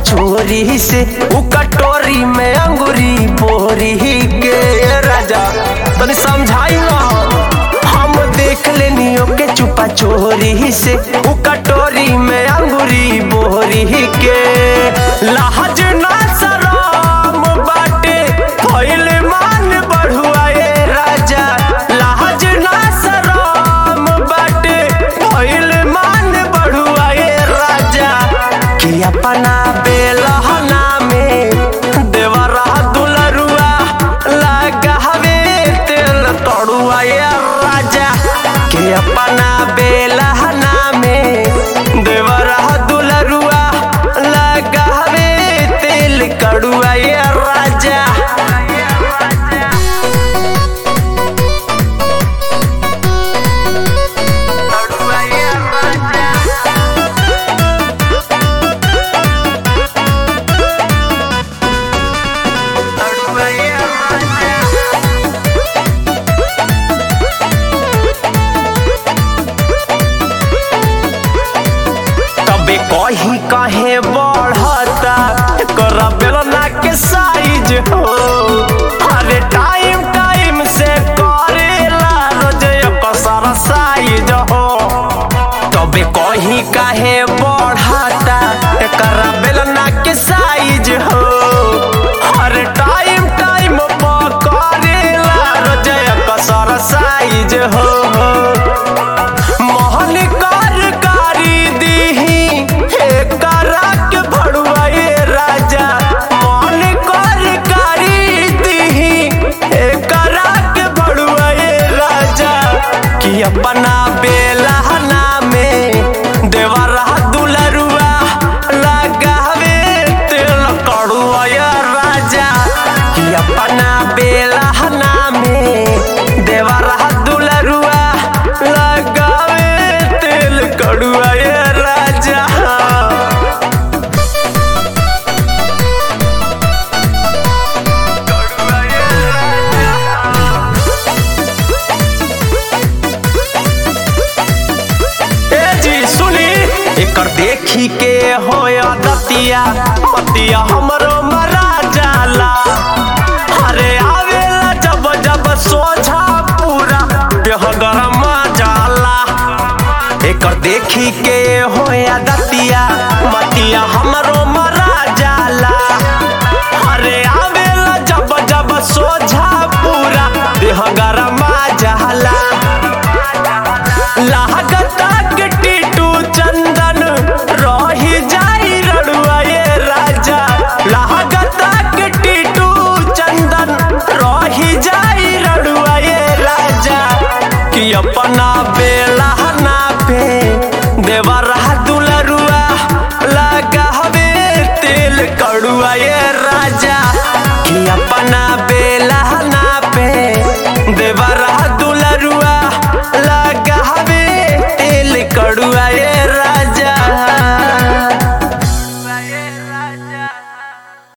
छोरी से उ कटोरी में अंगूरी बोरी के राजा तनी समझाई ना हम देख लेनी ओके चुपा चोरी से उ कटोरी में अंगूरी बोरी के लाज ना शरम बाटे भइल मान बढ़ुआ ए राजा लाज ना शरम बाटे भइल मान बढ़ुआ ए राजा कि अपना बेलहना में देवरा दुलरुआ लगावे तेल तड़ुआ ए राजा कि अपना बेलहना में देवरा दुलरुआ लगावे तेल कड़ुआ ए राजा तड़ुआ ए राजा तड़ुआ ए राजा तबे कही कहे बढ़ता कर बेलना के साइज हो अरे टाइम टाइम से करेला रोज कसर साइज हो तबे कही कहे बढ़ता कर बेलना के साइज हो हर टाइम टाइम पर करेला रोज कसर साइज हो मोहन कार कारी दीही हे करक भड़ुआए राजा मोहन कार कारी दीही हे करक भड़ुआए राजा कि अपना बेलहना में देवरा दुलरुआ लगावे तेल कड़ुआए राजा कि अपना बेलहना में देवरा दुलरुआ लगावे तेल कड़ुआ ए राजा कड़ुआ ए राजा। ए जी सुनी एकर देखी के होय दतिया पतिया हमरो मरा जाला अरे आवेला जब जब सोझा पूरा देह गरमा जाला एकर देखी के हो